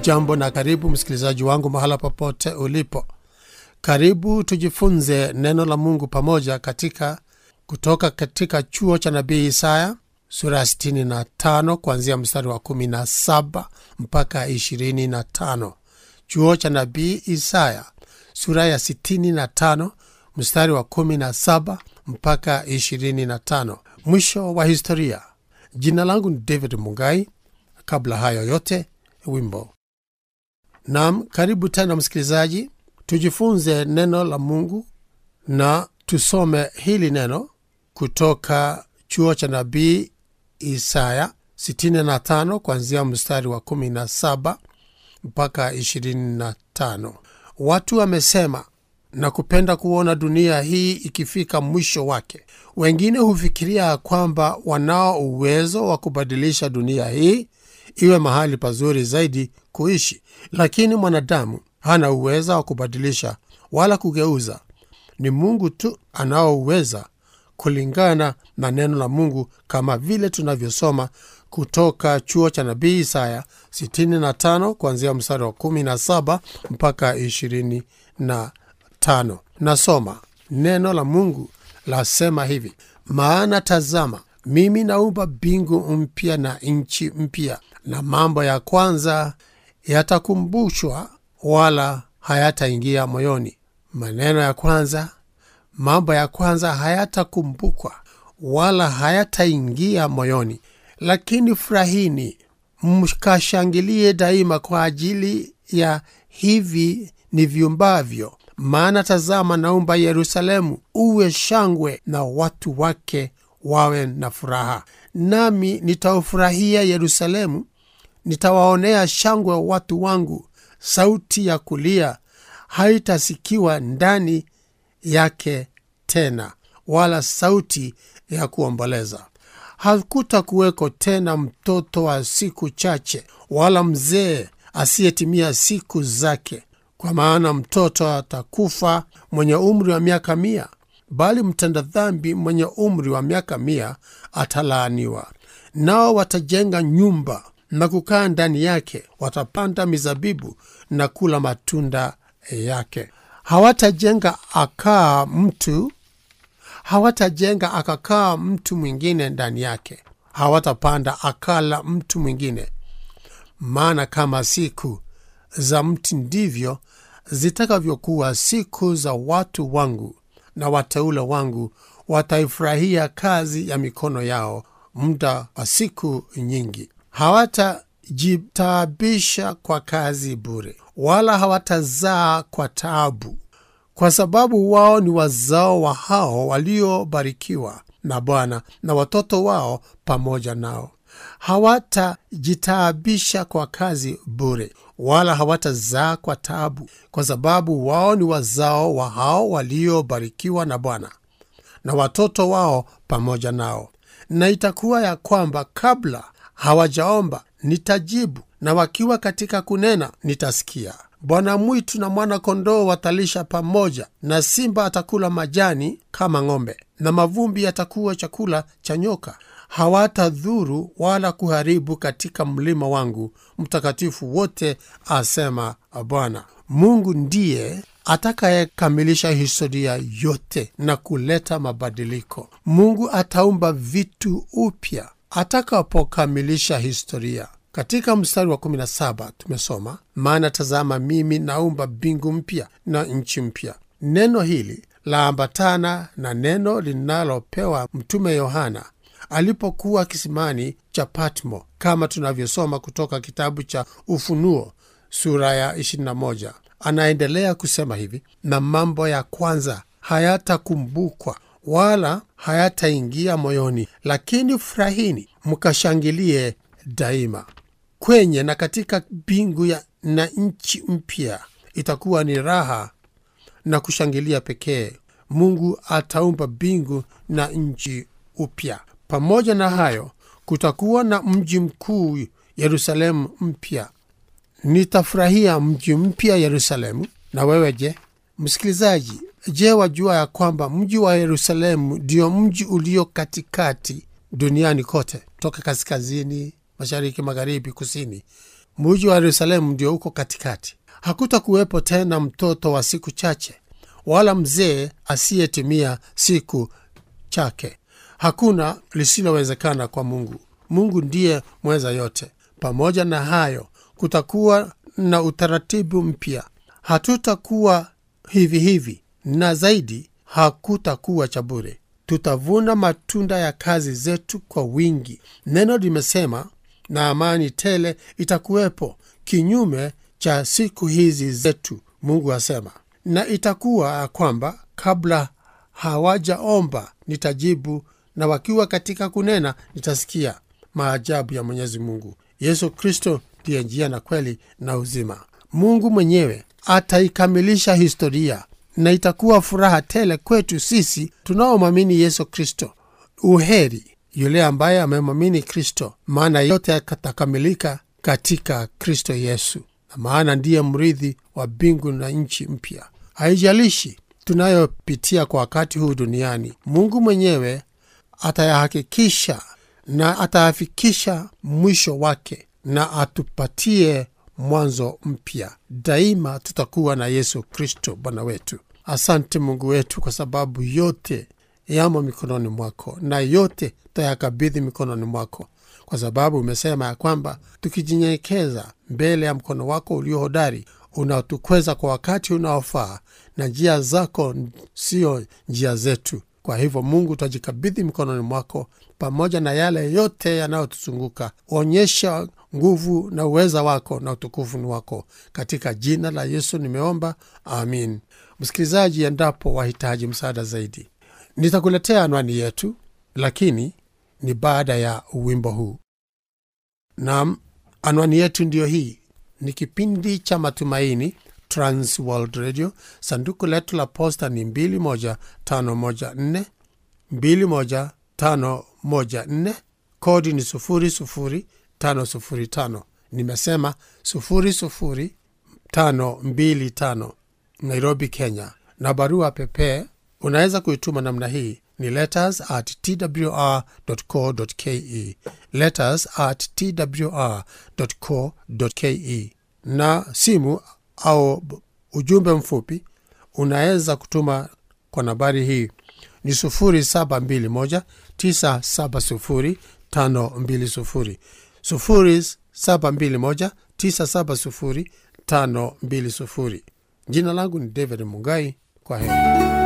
hujambo na karibu msikilizaji wangu mahala popote ulipo karibu tujifunze neno la mungu pamoja katika kutoka katika chuo cha nabii isaya sura ya 65 kuanzia mstari wa 17 mpaka 25 chuo cha nabii isaya sura ya 65 mstari wa 17 mpaka 25 mwisho wa historia jina langu ni david mungai kabla hayo yote wimbo nam karibu tena msikilizaji tujifunze neno la mungu na tusome hili neno kutoka chuo cha nabii isaya 65 kuanzia mstari wa 17 mpaka 25 watu wamesema na kupenda kuona dunia hii ikifika mwisho wake wengine hufikiria kwamba wanao uwezo wa kubadilisha dunia hii iwe mahali pazuri zaidi kuishi lakini mwanadamu hana uweza wa kubadilisha wala kugeuza ni mungu tu anaouweza kulingana na neno la mungu kama vile tunavyosoma kutoka chuo cha nabii isaya 65 kuanzia mstari wa 17 mpaka 25 nasoma neno la mungu lasema hivi maana tazama mimi naumba mbingu mpya na nchi mpya na mambo ya kwanza yatakumbushwa wala hayataingia moyoni maneno ya kwanza mambo ya kwanza hayatakumbukwa wala hayataingia moyoni lakini furahini mkashangilie daima kwa ajili ya hivi ni vyumbavyo maana tazama naumba yerusalemu uwe shangwe na watu wake wawe na furaha nami nitaufurahia yerusalemu nitawaonea shangwe watu wangu sauti ya kulia haitasikiwa ndani yake tena wala sauti ya kuomboleza hakutakuweko tena mtoto wa siku chache wala mzee asiyetimia siku zake kwa maana mtoto atakufa mwenye umri wa miaka mia bali mtenda dhambi mwenye umri wa miaka mia atalaaniwa nao watajenga nyumba na kukaa ndani yake watapanda mizabibu na kula matunda yake hawatajenga akaa mtu hawatajenga akakaa mtu mwingine ndani yake hawatapanda akala mtu mwingine maana kama siku za mti ndivyo zitakavyokuwa siku za watu wangu na wateule wangu wataifurahia kazi ya mikono yao muda wa siku nyingi hawatajitabisha kwa kazi bure wala hawatazaa kwa taabu kwa sababu wao ni wazao wa hao waliobarikiwa na bwana na watoto wao pamoja nao hawatajitabisha kwa kazi bure wala hawatazaa kwa taabu kwa sababu wao ni wazao wa hao waliobarikiwa na bwana na watoto wao pamoja nao na itakuwa ya kwamba kabla hawajaomba nitajibu na wakiwa katika kunena nitasikia bwana mwitu na mwana kondoo watalisha pamoja na simba atakula majani kama ng'ombe na mavumbi yatakuwa chakula cha nyoka hawatadhuru wala kuharibu katika mlima wangu mtakatifu wote asema bwana mungu ndiye atakayekamilisha historia yote na kuleta mabadiliko mungu ataumba vitu upya atakapokamilisha historia katika mstari wa 17 tumesoma maana tazama mimi naumba mbingu mpya na nchi mpya neno hili laambatana na neno linalopewa mtume yohana alipokuwa kisimani cha patmo kama tunavyosoma kutoka kitabu cha ufunuo sura ya 21 anaendelea kusema hivi na mambo ya kwanza hayatakumbukwa wala hayataingia moyoni lakini furahini mkashangilie daima kwenye na katika mbingu ya na nchi mpya itakuwa ni raha na kushangilia pekee mungu ataumba mbingu na nchi upya pamoja na hayo kutakuwa na mji mkuu yerusalemu mpya nitafurahia mji mpya yerusalemu na wewe je msikilizaji je wajua ya kwamba mji wa yerusalemu ndio mji ulio katikati duniani kote toka kaskazini mashariki magharibi kusini muji wa yerusalemu ndio uko katikati hakutakuwepo tena mtoto wa siku chache wala mzee asiyetimia siku chake hakuna lisilowezekana kwa mungu mungu ndiye mweza yote pamoja na hayo kutakuwa na utaratibu mpya hatutakuwa hivi hivi na zaidi hakutakuwa cha bure tutavuna matunda ya kazi zetu kwa wingi neno limesema na amani tele itakuwepo kinyume cha siku hizi zetu mungu asema na itakuwa kwamba kabla hawajaomba nitajibu na wakiwa katika kunena nitasikia maajabu ya mwenyezi mungu yesu kristo ndiye njia na kweli na uzima mungu mwenyewe ataikamilisha historia na itakuwa furaha tele kwetu sisi tunaomwamini yesu kristo uheri yule ambaye amemwamini kristo maana yote yatakamilika katika kristo yesu na maana ndiye mrithi wa mbingu na nchi mpya haijalishi tunayopitia kwa wakati huu duniani mungu mwenyewe atayahakikisha na atayafikisha mwisho wake na atupatie mwanzo mpya daima tutakuwa na yesu kristo bwana wetu asante mungu wetu kwa sababu yote yamo mikononi mwako na yote tayakabidhi mikononi mwako kwa sababu umesema ya kwamba tukijinyenyekeza mbele ya mkono wako ulio hodari unaotukweza kwa wakati unaofaa na njia zako sio njia zetu kwa hivyo mungu twajikabidhi mikononi mwako pamoja na yale yote yanayotuzunguka onyesha nguvu na uweza wako na utukufu ni wako katika jina la yesu nimeomba amin msikilizaji endapo wahitaji msaada zaidi nitakuletea anwani yetu lakini ni baada ya wimbo huu nam anwani yetu ndiyo hii ni kipindi cha matumaini trans world radio sanduku letu la posta ni 21514 21514 kodi ni 00505 nimesema 00525 nairobi kenya na barua pepee unaweza kuituma namna hii ni letters at twr co ke letters at twr co ke na simu au ujumbe mfupi unaweza kutuma kwa nambari hii ni 721 970 520 721 970 520 jina langu ni david mungai kwa heri